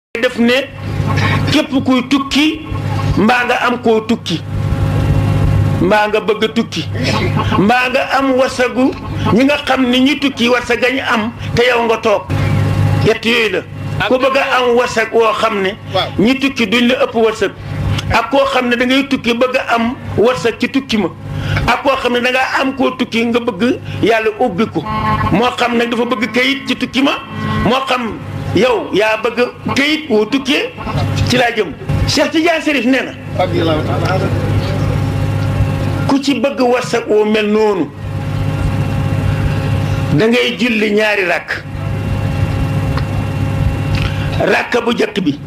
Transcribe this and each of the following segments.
def ne képp kuy tukki mbaa nga am koo tukki mbaa nga bëgg a tukki mbaa nga am wasagu ñi nga xam ni ñi tukki wasag gañ am te yow nga toog yett yooyu la ku bëgg a am wasag woo xam ne ñi tukki duñ la ëpp wasag ak koo xam ne da ngay tukki bëgg a am wasag ci tukki ma ak koo xam ne da ngaa am koo tukki nga bëgg yàlla ubbi ko moo xam nag dafa bëgg kayit ci tukki ma moo xam yow yaa bëgg kayit woo tukkee ci laa jëm Cheikh Tidiane Serif nee na ku ci bëgg wasag woo mel noonu da ngay julli ñaari ràkk ràkk bu jëkk bi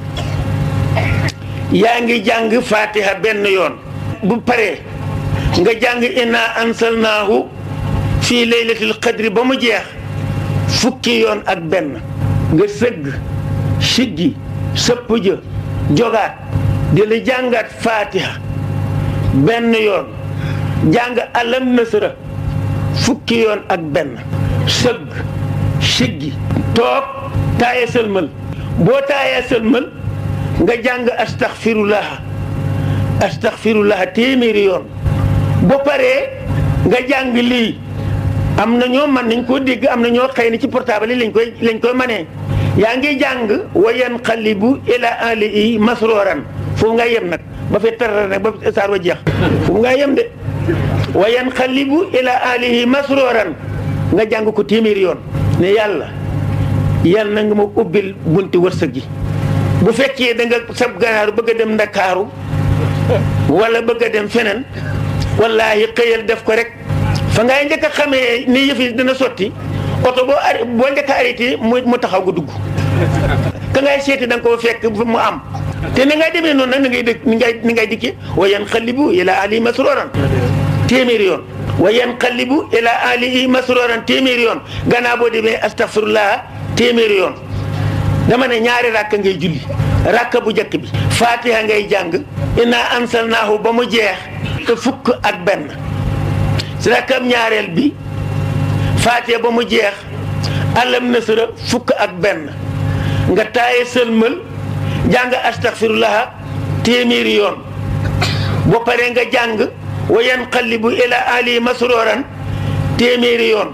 yaa ngi jàng fatiha benn yoon bu paree nga jàng inna ansalnaahu fii laylatil qadri ba mu jeex fukki yoon ak benn nga sëgg siggi sëpp jë jogaat di la jàngaat fatiha benn yoon jàng alam nasra fukki yoon ak benn sëgg siggi toog taaye sëlmal boo taayee sëlmal nga jàng astaxfirullah astaxfirullah téeméeri yoon boo paree nga jàng lii am na ñoo man nañ koo dégg am na ñoo xëy na ci portable yi lañ koy lañ koy manee yaa ngi jàng wa yanqalibu ila ahlihi masroran foofu nga yem nag ba fee tarar nag ba saar wa jeex foofu nga yem de wa yanqalibu ila ahlihi masroran nga jàng ko téeméeri yoon ne yàlla yàlla na nga ma ubbil bunti wërsëg gi bu fekkee da nga sab ganaaru bëgg a dem ndakaaru wala bëgg a dem feneen wallaahi xëyal def ko rek fa ngay njëkk a xamee ni yëf yi dina sotti oto boo ar boo njëkk a arrêté mu mu taxaw nga dugg ka ngay seeti da nga koo fekk mu am te ni ngay demee noonu nag ni ngay dëkk ni ngay ni ngay dikkee wa yanqalibu ila ali masroran téeméeri yoon wa yanqalibu ila alihi masroran téeméeri yoon gannaaw boo demee astaghfirullah téeméeri yoon dama ne ñaari rakk ngay julli rakk bu njëkk bi fatiha ngay jàng inna ansalnaahu ba mu jeex te fukk ak benn si rakkam ñaareel bi fatiha ba mu jeex alam nasra fukk ak benn nga taaye sëlmal jàng astaghfirullah téeméeri yoon boo paree nga jàng wa yanqalibu ila ali masroran téeméeri yoon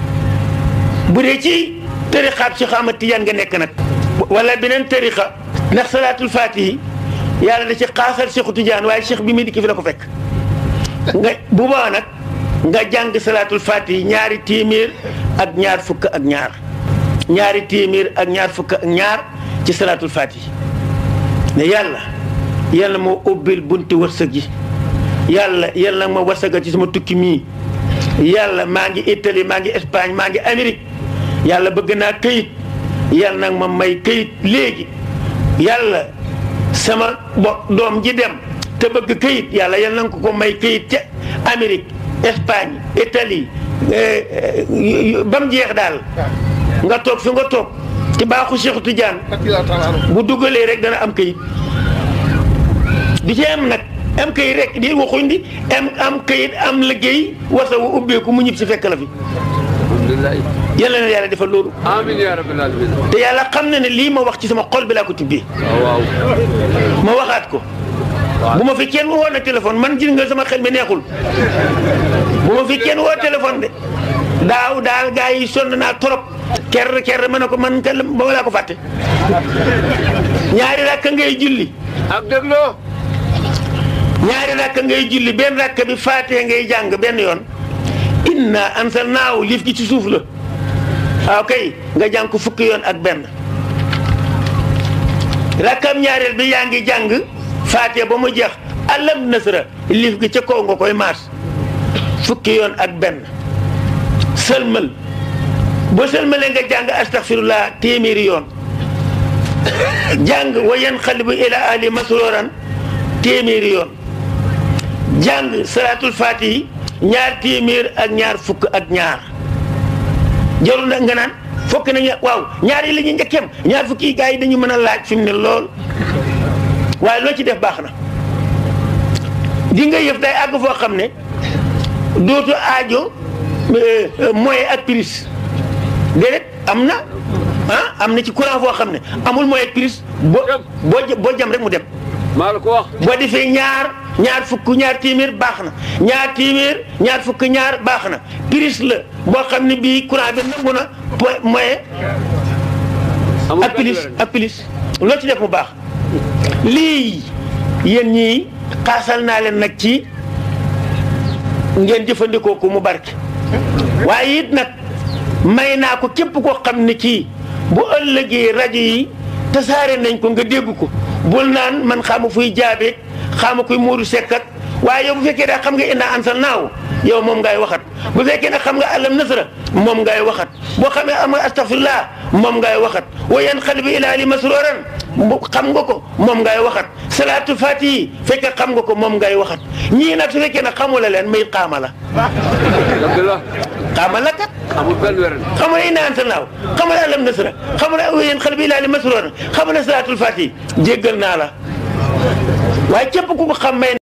bu dee ci tariqaab Cheikh Ahmad Tidiane nga nekk nag wala beneen tariqa ndax salaatul fatihi yàlla da ci xaasal Cheikh Tidiane waaye Cheikh bi muy dikki fi la ko fekk nga bu boobaa nag nga jàng salaatul fatihi ñaari téeméer ak ñaar fukk ak ñaar ñaari téeméer ak ñaar fukk ak ñaar ci salaatul fatihi ne yàlla yàlla moo ubbil bunti wërsëg yi yàlla yàlla ma wërsëgal ci sama tukki mii yàlla maa ngi Italie maa ngi Espagne maa ngi Amérique yàlla bëgg naa këyit yàlla nag ma may këyit léegi yàlla sama bo doom ji dem te bëgg këyit yàlla yàlla na ko ko may këyit ca Amérique Espagne Italie ba mu jeex daal nga toog fi nga toog ci baaxu Cheikh Tidiane bu dugalee rek dana am këyit di ci am nag am këyit rek di waxuñ di am am këyit am liggéey wasa wu ubbeeku mu ñib si fekk la fi yàlla na yàlla defal loolu. amiin yaa rabbil aalamiin. te yàlla xam na ne lii ma wax ci sama xol bi laa ko tibbee. waaw. ma waxaat ko. bu ma fi kenn woo na téléphone man gis nga sama xel mi neexul. bu ma fi kenn woo téléphone de. daaw daal gaa yi sonn naa trop. ker ker ma ne ko man kay ba laa ko fàtte. ñaari rakk ngay julli. ak dégloo. ñaari rakk ngay julli benn rakk bi faatee ngay jàng benn yoon. inna ansalnaahu liif gi ci suuf la. waaw kay nga jàng ko fukki yoon ak benn rakkam ñaareel bi yaa ngi jàng faatiha ba mu jeex alam nasra liif gi ca kaw nga koy maas fukki yoon ak benn sëlmal boo sëlmalee nga jàng astaghfirullah téeméeri yoon jàng wa yanqalibu ila ahli masroran téeméeri yoon jàng salaatul faatihi ñaar téeméer ak ñaar fukk ak ñaar jarul nag nga naan fokk nañu waaw ñaar yi la ñuy njëkkeem ñaar fukki gars yi dañu mën a laaj fi mu ne lool waaye loo ci def baax na di nga yëf day àgg foo xam ne dootu aajo moyen ak prise déedéet am na ah am na ci courant foo xam ne amul moyen ak prise boo boo jë- boo jam rek mu dem maa la ko wax boo defee ñaar ñaar fukk ñaar téeméer baax na ñaar téeméer ñaar fukk ñaar baax na prise la boo xam ne bii courant bi nangu na po moyen amul ak benn pilis werante. ak pilis loo ci def mu baax lii yéen ñii xaasal naa leen nag ci ngeen jëfandikoo ko mu barke waaye it nag may naa ko képp koo xam ne kii bu ëllëgee rajo yi tasaare nañ ko nga dégg ko bul naan man xamu fuy jaabeeg xamu kuy muuru sekkat waaye yow bu fekkee daa xam nga inna ansal naaw yow moom ngay waxat bu fekkee ne xam nga alam nasra moom ngay waxat boo xamee am nga astafirullah moom ngay waxat wa yan xalbi ilaa li masroran bu xam nga ko moom ngay waxat salaatu fatihi fekkee xam nga ko moom ngay waxat ñii nag su fekkee ne xamula leen may xaama la dëgg la xaama la kat amul benn werante. xamula inna ansal naaw xamula alam nasra xamula wa yan xalbi ilaa li masroran xamula salaatul fatihi jéggal naa la waaye képp ku ko xam may